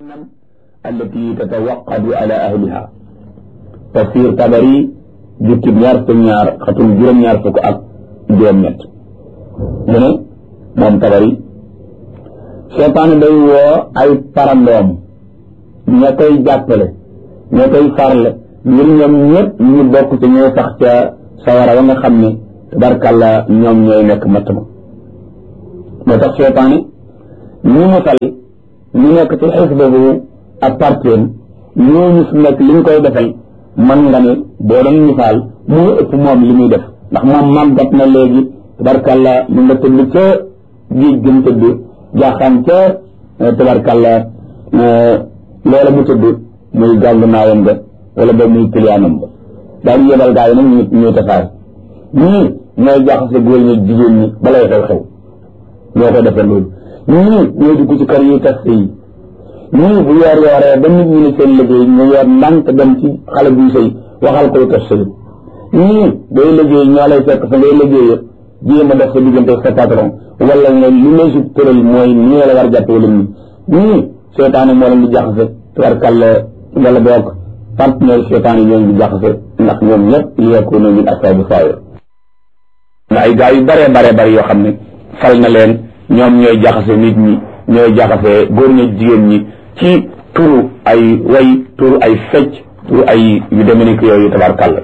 jahannam allati tatawaqadu ala ahliha tafsir tabari jukkib ñaar fukk ñaar xatum juróom-ñaar fukk ak juróom-ñett mu ne moom tabari seytaane day woo ay parandoom ña koy jàppale ña koy farle ngir ñoom ñëpp ñu bokk ci ñooy sax ca sawara wa nga xam ne tabarkàlla ñoom ñooy nekk matt ma moo tax seytaane ñu mu fal ñu nekk ci xisbahu ak parteem ñooñu su nekk li ñu koy defal man nga ne boo doon misaal moo ëpp moom li muy def ndax moom màggat na léegi tabarkàlla mu nga tëdd ca géej gëm tëdd jaaxaan ca tabarkàlla loola mu tëdd muy gàngu naayam ga wala ba muy kiliyaanam ba daal yebal gaa yi nag ñu ñuy tasaare ñii ñooy jaxase góor ñi jigéen ñi balay xew xew ñoo ko defee loolu ñii ñooy dugg ci kër yi tas yi ñii bu yoor yooree ba nit ñi ne seen liggéey ñu yor ndànk dem ci xale buy sëy waxal koy tas sëy ñii day liggéey ñoo lay fekk fa ngay liggéey jéem a def sa diggante sa patron wala nga li lay su tëral mooy nii la war a jàpp wala nii ñii seetaane moo leen di jaxase tubarkàlla wala boog partenaire seetaane ñoo di jaxase ndax ñoom ñëpp li yakunu min asaabi saayir nga ay gaa yu bare bare bare yoo xam ne fal na leen ñoom ñooy jaxase nit ñi ñooy jaxase góor ñi jigéen ñi ci turu ay way turu ay fecc turu ay yu demee yooyu tabarkàlla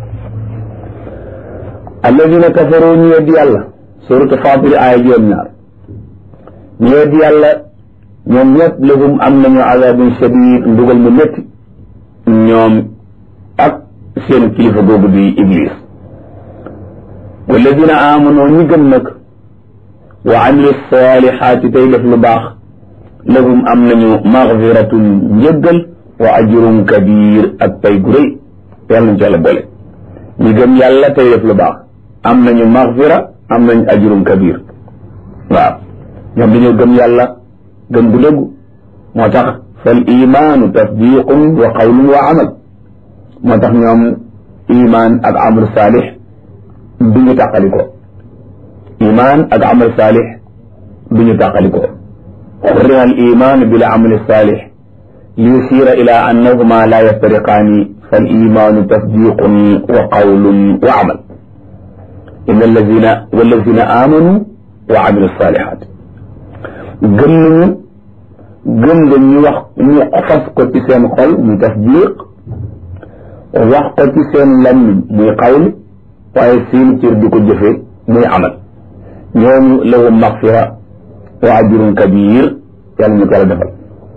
alladina kafaru ñu weddi yàlla suratu faatiri aaya juróom ñaar ñu weddi yàlla ñoom ñëpp lahum am nañu azabun shadid ndugal mu métti ñoom ak seen kilifa googu di iblis walladina amanu ñi gëm nag wa amilu salihaati tey def lu baax lahum am nañu magfiratun njëggal wa ajrun kabir ak pay gu rëy yàlla nañ ci yàlla boole ñi gëm yàlla tey def lu baax am nañu magfira am nañu ajrun kabir waaw ñoom dañoo gëm yàlla gëm gu dëggu moo tax fal imaanu tasdiqun wa qawlun wa amal moo tax ñoom imaan ak amal saalix du ñu tàqali ko imaan ak amal saalix du ñu tàqali ko xurrima al iman bil amal saalix li yusira ila annahuma la yaftariqaani fal imaanu tasdiqun wa qawlun wa amal inna allazina wallazina amanu wa amilu salihat gëm nañu gëm nga ñu wax ñu fas ko ci seen xol muy tasdiq wax ko ci seen lammiñ muy qawl waaye seen cër di ko jëfe muy amal ñooñu lahum maxfira wa ajrun kabir yàlla ñu ko yàlla defal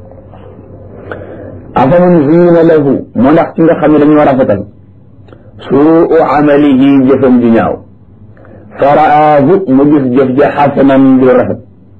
afaman ziina lahu moo ndax ci nga xam ne dañoo rafetal suu amalihi jëfam ju ñaaw faraahu mu gis jëf ja xasanan ju rafet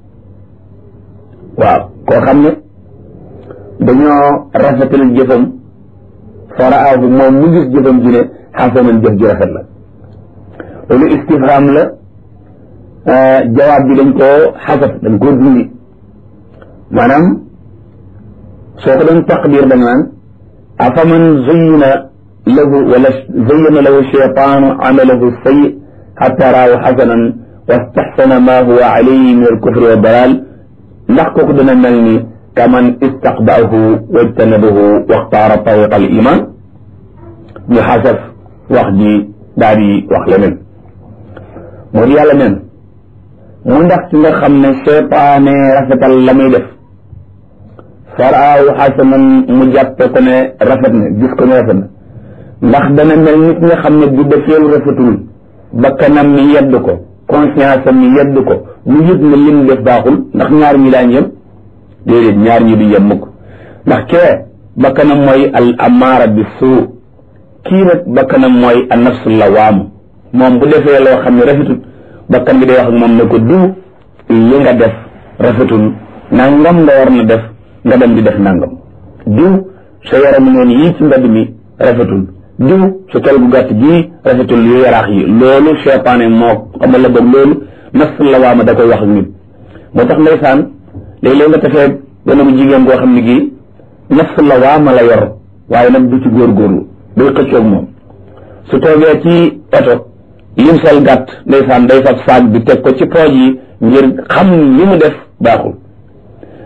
waaw koo xam ne dañoo rafetal jëfam faraahu moom mu gis jëfam ji ne xasanan jëf ju rafet la loolu istifham la jawaab bi dañ koo xasaf dañ koo dindi maanaam soo ko doon taqdir da nga naan afaman zuyina lahu wala zuyina lahu cheytaanu amalahu sayi xatta raahu xasanan wastaxsana ma huwa alayhi min alkufri wa dalal ndax kooku dana mel ni kaman istaqbaahu wajtanabahu waxtaara tariqa al iman ñu xasaf wax ji daal di wax leneen moo di yàlla neen mu ndax ci nga xam ne cheytaane rafetal la muy def faraaw xasanan mu jàppe ko ne rafet na gis ko ne rafet na ndax dana mel nit nga xam ne bu defeelu rafetul bakkanam mi yedd ko conscience am mi yedd ko mu yëg ne lim def baaxul ndax ñaar ñi daañ yem déedéet ñaar ñi du yem mukk ndax kee bakkanam mooy al amaara bi suu kii nag bakkanam mooy an nafsu lawaamu moom bu defee loo xam ne rafetul bakkan bi day wax ak moom ne ko diw li nga def rafetul nangam nga war na def nga dem di def nangam diw sa yaramu neen yii ci mbedd mi rafetul diw sa tol gu gàtt gii rafetul yu yaraax yi loolu cheytaane moo xamal la boog loolu nafs la waama da koy wax ak nit moo tax ndeysaan léeg-léeg nga tafee gone bu jigéen goo xam ne gii nafs la waama la yor waaye nag du ci góorgóorlu day xëccoog moom su toogee ci oto lim sol gàtt ndeysaan day fab saag bi teg ko ci pooj yi ngir xam li mu def baaxul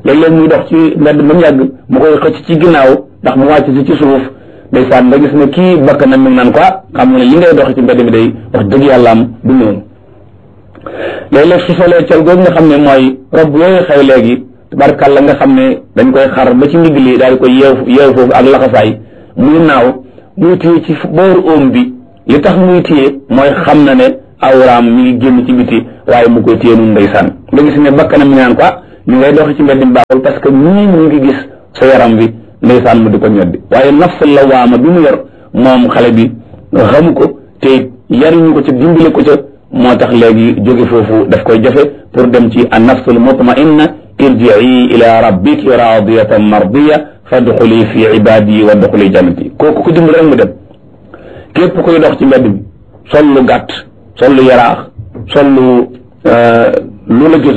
léeg-léeg muy dox ci mbedd ba mu yàgg mu koy xëcc ci ginnaaw ndax mu wàcc si ci suuf ndeysaan nga gis ne kii bakk na mi ngi naan quoi xam nga ne li ngay dox ci mbedd mi day wax dëgg yàlla am du noonu léeg-léeg su solee col googu nga xam ne mooy rob yooyu xew léegi tabarkàlla nga xam ne dañ koy xar ba ci ndigg li daal di koy yeew yeew foofu ak laxasaay muy naaw muy téye ci booru óom bi li tax muy téye mooy xam na ne awraam mi ngi génn ci biti waaye mu koy téye nun ndeysaan nga gis ne bakkanam mi naan quoi ñu ngay doxi ci mbedd mi baaxul parce que ñii ñu ngi gis sa yaram bi ndeysaan mu di ko ñoddi waaye nafsul lawaama bi mu yor moom xale bi xamu ko te yariñu ko ca dimbale ko ca moo tax léegi jóge foofu daf koy jafe pour dem ci an nafsul mutmainna irjii ila rabbiki radiyatan mardiya fadxuli fi ibadi wa dxuli jannati kooku ko dimbale rek mu dem képp koy dox ci mbedd mi sol lu gàtt sol lu yaraax sol lu lu la gis